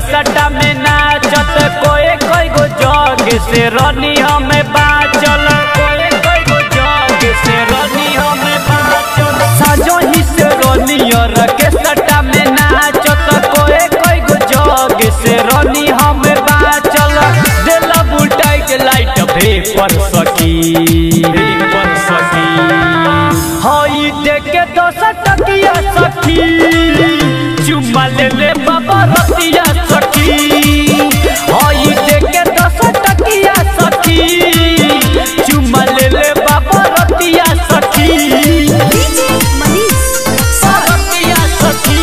सटा में नाचत कोई कोई गो जग से रनी हमें बाचल कोई कोई गो जग से रनी हमें बाचल साजो ही से रनी और के सटा में नाचत कोई कोई गो जग से रनी हमें बाचल देला बुटाई के लाइट भे पर सकी भे पर सकी हई देखे दस टकिया सखी चुम्मा ले ले बाबा रतिया सखी हई देखे दस टकिया सखी चुम्मा ले ले बाबा रतिया सखी DJ Manish Rexall. रतिया सखी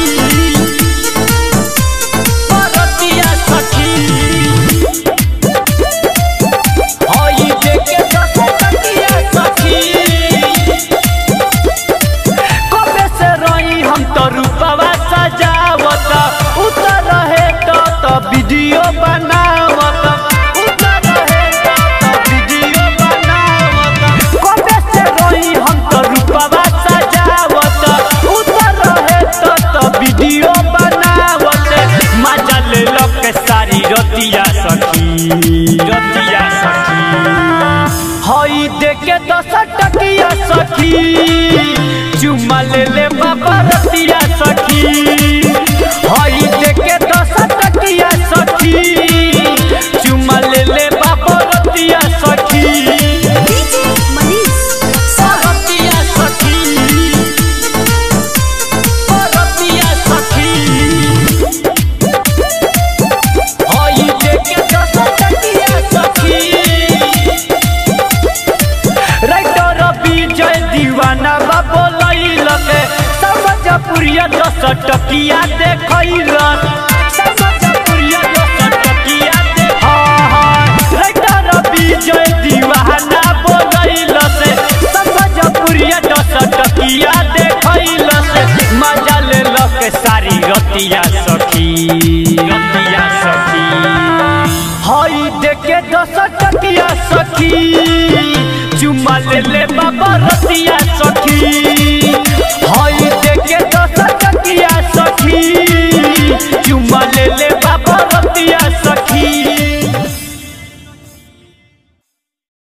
रतिया सखी हई देखे दस टकिया सखी कबे से रही हम तो रूपवा सजावत उतर रहे तो तो वीडियो बनावत उतर रहे तो तो वीडियो बनावत कबे से रही हम तो रूपवा सजावत उतर रहे तो तो वीडियो बनावत मजा ले लो के सारी रतिया सखी रतिया सखी हई देखे दस टकिया सखी चुम्मा ले ले बाबा रतिया सखी हई देखे दस टकिया सखी चुम्मा ले ले बाबा रतिया सखी DJ Manish Rexall. रतिया सखी रतिया सखी हई देखे दस टकिया सखी राइटर विजय दीवाना बा बोलैल के समझ पुरिया दस टकिया देखैल समझ पुरिया दस टकिया देख हाँ हाँ राइटर विजय दीवाना बोलैल से समझ पुरिया दस टकिया देखैल से मजा ले लो के सारी रतिया सखी रतिया सखी हई देखे दस टकिया सखी चुम्मा ले ले बाबा रतिया सखी हई देखे दस टकिया सखी चुम्मा ले ले बाबा